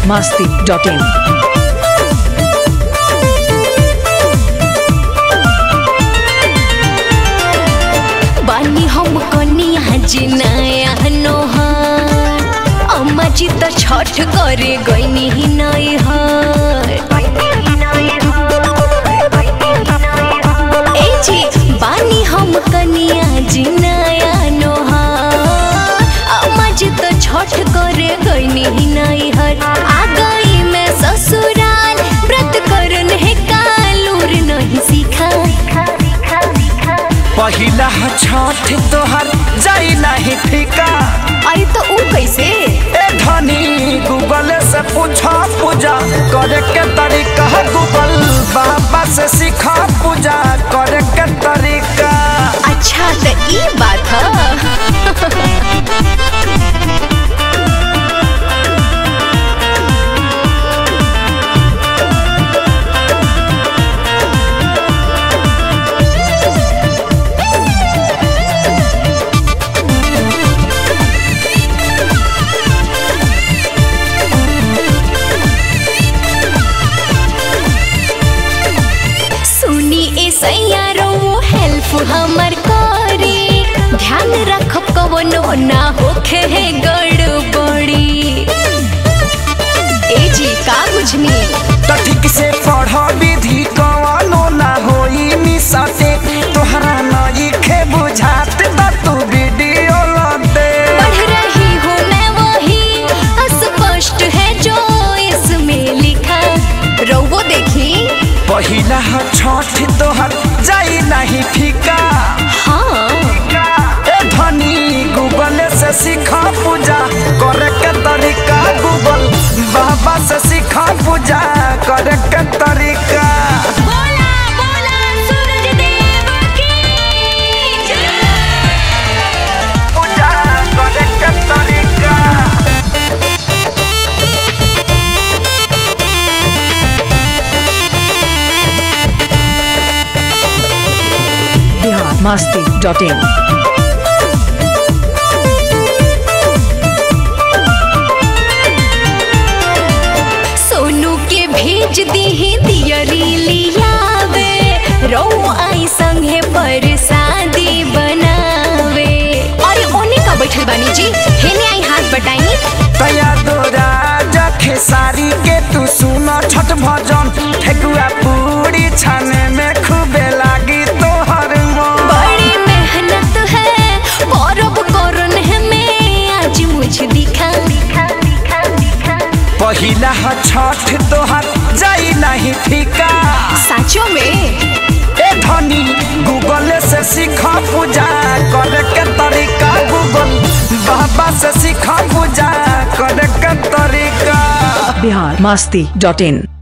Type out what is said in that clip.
masti.in. बानी हम कनिया जिनाया नोहर अम्मा जी त छठ करे गईनी ही नहीं हर ए जी बानी हम कनिया जिनाया नोहर अम्मा जी त छठ करे गईनी ही नहीं हर आ गई मैं ससुराल व्रत करन है कालूर नहीं सीखा पहिला छठ तोहर जाई नहीं फीका आई तो ऊ कैसे ए धनी गूगल से पूछा पूजा करे के तरीका गूगल बाबा से सीखा पूजा करे के तरीका अच्छा तो ई बात है सुनी ए सैयारो हेल्प हमर करे ध्यान रखब कवनो ना होखे है गड़बड़ी ए जी का बुझनी तो ठीक से पढ़ विधि कवनो ना होई मिसते तोहरा नई खे बुझात त तू वीडियो लते पढ़ रही हूँ मैं वही अस्पष्ट है जो इसमें लिखा रोवो देखी पहिला छठ तोहर जाई नहीं फीका हाँ ए धनी गूगल से सीखा पूजा करे के तरीका गूगल बाबा से सीखा पूजा करे के तरीका बोला बोला सूरज देव की जय पूजा करे के तरीका Bihar masti.in. सोनू के भेज दी दियरी लियावे रो आई संगे पर शादी बनावे अरे ओने का बैठल बानी जी हेने आई हाथ बटाई तया दोरा जखे सारी के तू सुना छठ भजन ठेकुआ पूरी छाने में खूबे लागी तोहर मन बड़ी मेहनत है करब करन है मैं आज मुझे दिखा दिखा दिखा दिखा पहिला छठ तोहर जाई नहीं फीका साचो में ए धनी गूगल से सीखा पूजा करे के तरीका गूगल बाबा से सीखा पूजा करे के तरीका Bihar masti.in.